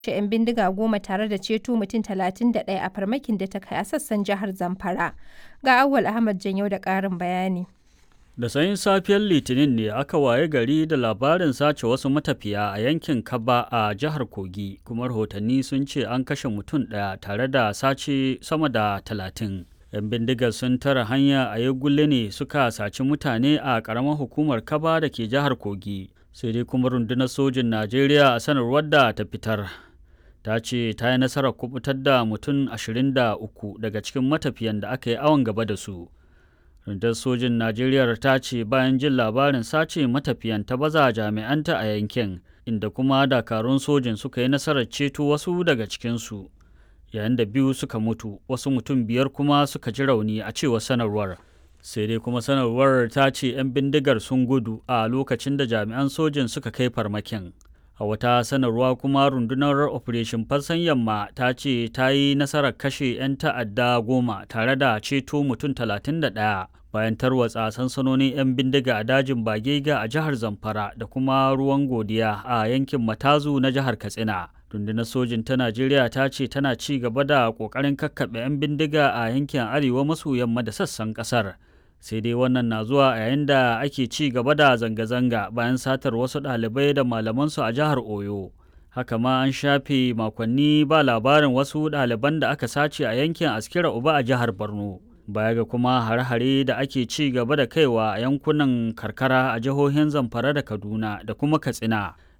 kashe 'yan bindiga goma tare da ceto mutum 31 a farmakin da ta kai a sassan jihar Zamfara. Ga Awwal Ahmad Janyau da ƙarin bayani. Da sanyin safiyar Litinin ne aka waye gari da labarin sace wasu matafiya a yankin Kaba a jihar Kogi, kuma rahotanni sun ce an kashe mutum ɗaya tare da sace sama da talatin. 'Yan bindigar sun tara hanya a Yagule ne suka saci mutane a ƙaramar hukumar Kaba da ke jihar Kogi. Sai dai kuma rundunar sojin Najeriya a sanarwar da ta fitar. Ta ce ta yi nasarar kubutar da mutum 23 daga cikin matafiyan da aka yi awon gaba da su. Rundunar sojin Najeriya ta ce bayan jin labarin sace matafiyan ta baza jami'anta a yankin, inda kuma dakarun sojin suka yi nasarar ceto wasu daga cikinsu. Yayin da biyu suka mutu, wasu mutum biyar kuma suka ji rauni a cewar sanarwar. Sai dai kuma sanarwar ta ce 'yan bindigar sun gudu a lokacin da jami'an sojin suka kai farmakin. A wata sanarwa kuma rundunar Operation Fassan Yamma ta ce ta yi nasarar kashe 'yan ta'adda goma tare da ceto mutum 31 bayan tarwatsa sansanonin 'yan bindiga a dajin Bagega a jihar Zamfara da kuma ruwan godiya a yankin Matazu na jihar Katsina. Rundunar sojin ta Najeriya ta ce tana ci gaba da ƙoƙarin kakkaɓe 'yan bindiga a yankin arewa maso yamma da sassan ƙasar. sai dai wannan na zuwa a yayin da ake ci gaba da zanga-zanga bayan satar wasu ɗalibai da malamansu a jihar oyo haka ma an shafe makonni ba labarin wasu ɗaliban da aka sace a yankin askira uba a jihar borno baya ga kuma hare-hare da ake ci gaba da kaiwa a yankunan karkara a jihohin zamfara da kaduna da kuma katsina